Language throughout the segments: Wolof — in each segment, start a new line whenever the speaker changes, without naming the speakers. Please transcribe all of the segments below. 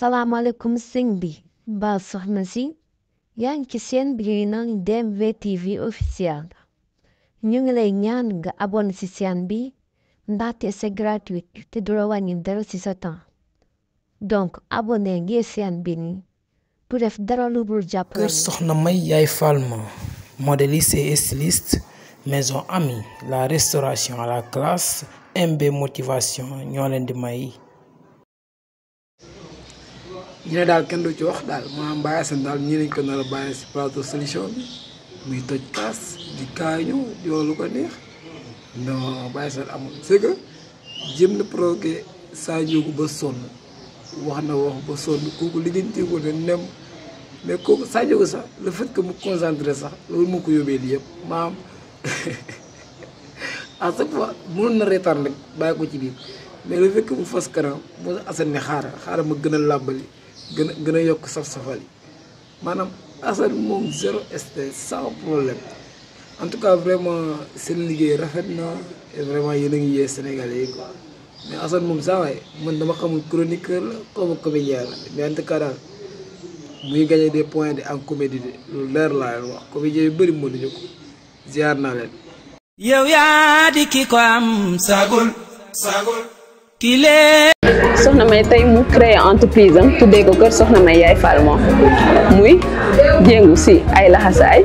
salaamaaleykum sëñ bi mbaa soxna si yaa ngi ci seen bi naan DMV TV officiel ñu ngi lay ñaan nga abonné ci seen bi ndaxte c'est gratuit te du la wàññi dara ci sa temps donc abonné ngir seen bi ni pour def dara lu dul jàppale
kër soxna may yaay Falma modéliste et styliste maison amie la restauration à la classe MB motivation ñoo leen di may
ñu ne daal kenn du ci wax daal maanaam Baye Assane daal ñii lañ ko nar a bàyyi si plateau solution bi muy toj kaas di kaañu di wax lu ko neex non Baye Assane amul c'est que jëm na provoqué saa njóogu ba sonn wax na wax ba sonn kooku lijjanti ko ne nem mais kooku saa njóogu sax le fait que mu concentré sax loolu moo ko yóbbee lii yëpp maanaam à chaque fois mënoon na reetaan rek bàyyi ko ci biir mais le fait que mu fas kanam moo Assane ne xaaral xaaral ma gën a làbbali gën a gën a yokk saf-safal yi maanaam Assane moom zéro stress sans problème en tout cas vraiment seen liggéey rafet na et vraiment yéen a ngi yee Sénégalais yi quoi mais Assane moom saa waay man dama xamul chroniqueur la comme comédien la mais en tout cas daal muy gagné des points de en comédie de lu leer laa leen wax comédien yu bëri mënuñu ko ziar naa leen.
yow yaa di ki ko am sagul sagul ki lee
soxna may tey mu créé entreprise am tuddee ko kër soxna may yaay Falma muy jéngu si ay laxasaay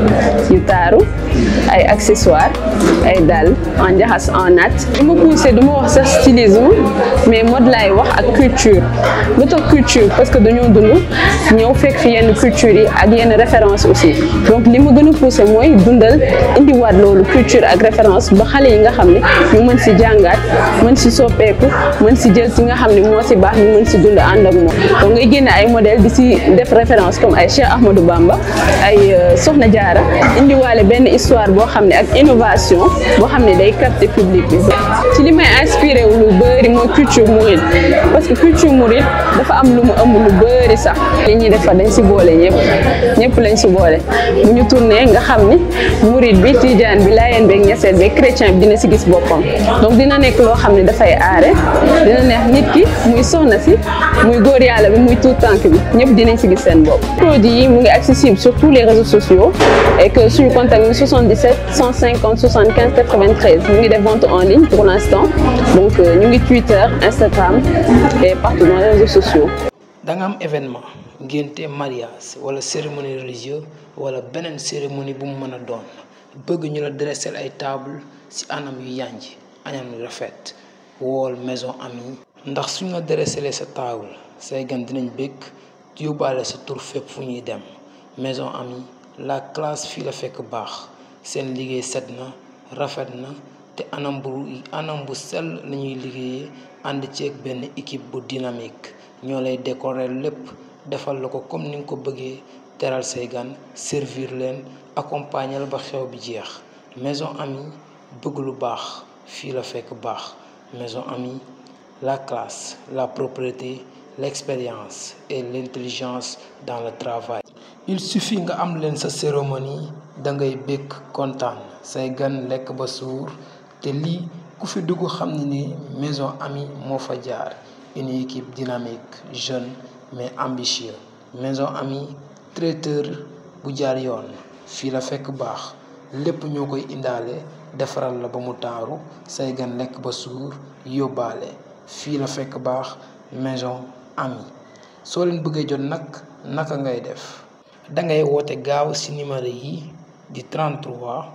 yu taaru ay accessoires ay dàll en njaxas en nat du ma poussé du ma wax sax stylisme mais mode laay wax ak culture lu tax culture parce que dañoo dund ñëw fekk fi yenn culture yi ak yenn référence aussi donc li ma gën a poussé mooy dundal indiwaat loolu culture ak référence ba xale yi nga xam ne ñu mën si jàngaat mën si soppeeku mën si jël si nga xam ne moo si baax ñu mën si dund ànd ak moom donc ngay génne ay modèle di si def référence comme ay Cheikh Ahmadou Bamba ay Soxna Jaara indiwaale benn histoire boo xam ne ak innovation boo xam ne day capter public bi ci li may inspiré wu lu bëri mooy culture mouride parce que culture mouride dafa am lu mu ëmb lu bëri sax li ñuy defar dañ si boole ñëpp ñëpp lañ si boole bu ñu tourné nga xam ni mouride bi tijaan bi laayeen beeg ñeseen beeg chrétien bi dina si gis boppam donc dina nekk loo xam ne dafay aare dina neex nit ki muy soxna si muy góor yàlla bi muy tout tànk bi ñëpp dinañ si gis seen bopp produit yi mu ngi accessible sur tous les réseaux sociaux et que suñu contact mi 77 150 75 93 ñu ngi def vente en ligne pour l'instant donc ñu ngi Twitter Instagram et partout dans les réseaux sociaux
da nga am événement ngénte mariage wala cérémonie religieuse wala beneen cérémonie bu mu mën a doon bëgg ñu la dresser ay table ci anam yu yànj anam yu rafet wool maison amie ndax suñ la dresser sa table say gan dinañ bëgg yóbbaale sa tur fépp fu ñuy dem maison amie la classe fii la fekk baax seen liggéey set na rafet na te anam bu anam bu sell lañuy liggéeyee ànd ceeg benn équipe bu dynamique ñoo lay décorer lépp defal la ko comme ni nga ko bëggee teral say gan servir leen accompagner la ba xew bi jeex maison amie bëgg lu baax fii la fekk baax maison amie la classe la propreté l'expérience et l'intelligence dans le travail il suffit nga am leen sa cérémonie da ngay bëgg kontaan say gan lekk ba suur te lii ku fi dugg xam ne ni maison amie moo fa jaar une équipe dynamique jeune mais ambitieux maison amie traiteur bu jaar yoon fii la fekk baax lépp ñoo koy indaale defaral la ba mu taaru say gan lekk ba suur yóbbaale fii la fekk baax maison amie soo leen bëggee jot nag naka ngay def dangay woote gaaw ci numéro yi di 33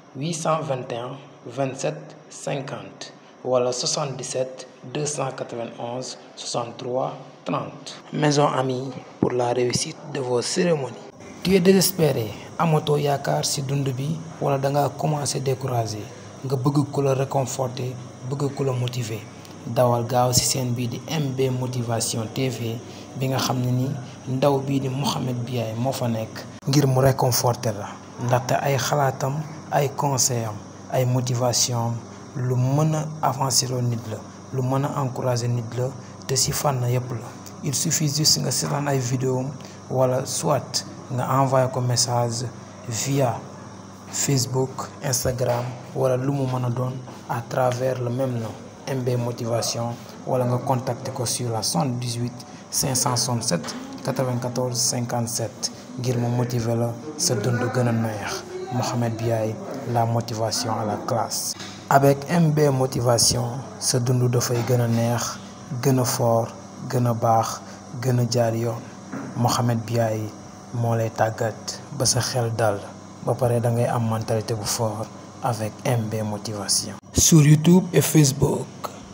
821 27 50 wala 77 291 63 30 maison amie pour la réussite de vos cérémonies tu es désespéré amatoo yaakaar ci dund bi wala danga commencé découragé nga bëgg ku la réconforter bëgg ku la motiver dawal gaaw ci seen bii di MB motivation TV bi nga xam ne ni ndaw bii di Mouhamed Biaye moo fa nekk ngir mu réconforter la ndaxte ay xalaatam ay conseil am ay motivation am lu mën a avancer loo nit la lu mën a encourager nit la te ci fànn yépp la il suffit juste nga seetaan ay vidéo wala soit nga envoyé ko message via Facebook Instagram wala lu mu mën a doon à travers le même nom MB motivation wala nga contacter ko sur la 78 567 94 57 ngir mu motiver la sa dund gën a neex Mohamed Biaye la motivation à la classe. avec MB motivation sa dund dafay gën a neex gën a fort gën a baax gën a jaar yoon Mohamed Biaye moo lay tàggat ba sa xel dal ba pare da ngay am mentalité bu fort avec MB motivation. sur YouTube et Facebook.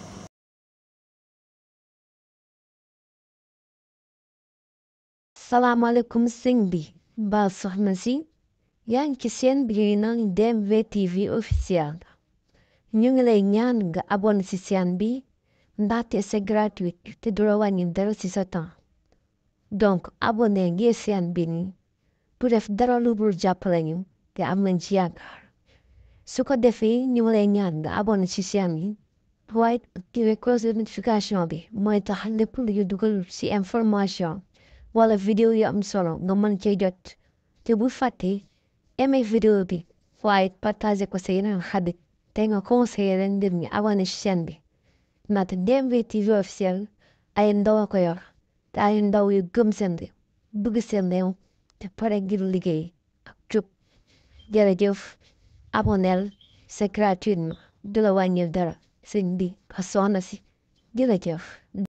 salaamaaleykum sëñ bi mbaa soxna si yaa ngi ci seen bi ñuy naan DMV TV officiel ñu ngi lay ñaan nga abonné ci seen bi ndaxte c'est gratuit te du la wàññi dara ci sa temps donc abonné ngir seen bi ni bu def dara lu dul jàppale ñu te am nañ ci yaakaar su ko defee ñu ngi lay ñaan nga abonné ci seen bi waaye activé cloche de notification bi mooy tax lépp lu ñu dugal ci information wala vidéo yu am solo nga mën cee jot te bu fàtte aimé vidéo bi waaye partagé ko sa yeneen xarit te nga conseillé leen ndir ñi abonné ci chaîne bi ndaxte DMV TV officiel ay ndaw a ko yor te ay ndaw yu gëm seen réew bëgg seen réew te pare ngir liggéey ak jub jërëjëf aboneel c'est gratuitement du la wàññil dara sëñ bi ka soxna si jërëjëf